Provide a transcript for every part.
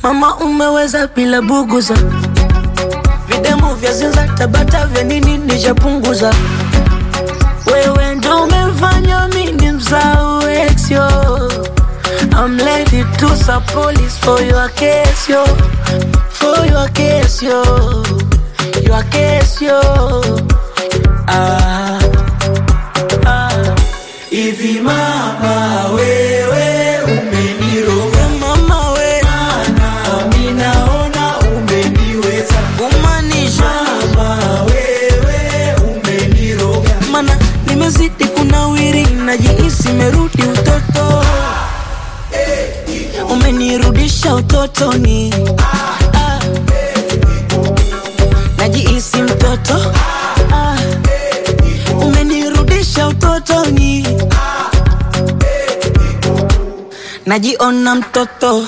Mama umeweza bila buguza, videmu vya zinza tabata vya nini nishapunguza. Wewe ndo umefanya mimi msahau ex yo. I'm ready to sub police for your case yo, for your case yo, your case yo. Ah, ah. Hivi mama wewe umeniroga Mama we na mimi naona umeniweza kumaanisha mama wewe umeniroga mana nimezidi kunawiri, najihisi merudi utoto, umenirudisha utotoni, Ah. najihisi mtoto, Ah. umenirudisha utotoni, najiona mtoto.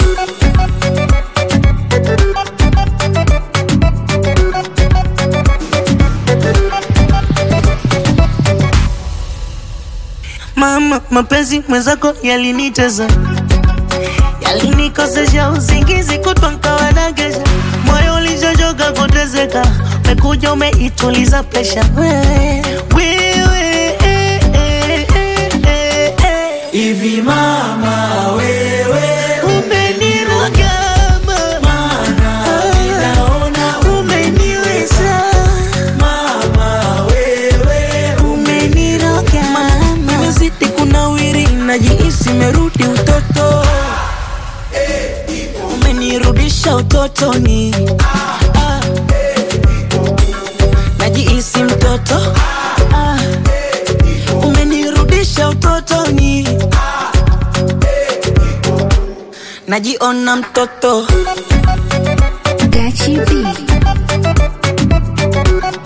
Mama, mapenzi mwenzako yaliniteza, yalinikosesha usingizi kutwa nkawa nagesha, moyo ulichochoka kutezeka, umekuja umeituliza presha wewe, wewe eh, eh, eh, eh, eh. Hivi mama wewe Umeniroga mama, naona umeniweza mama wewe umeniroga mama, nimezidi kunawiri, najihisi merudi utoto, umenirudisha utotoni, Ah. najihisi mtoto, Ah. umenirudisha utotoni, najiona mtoto. Gachi B.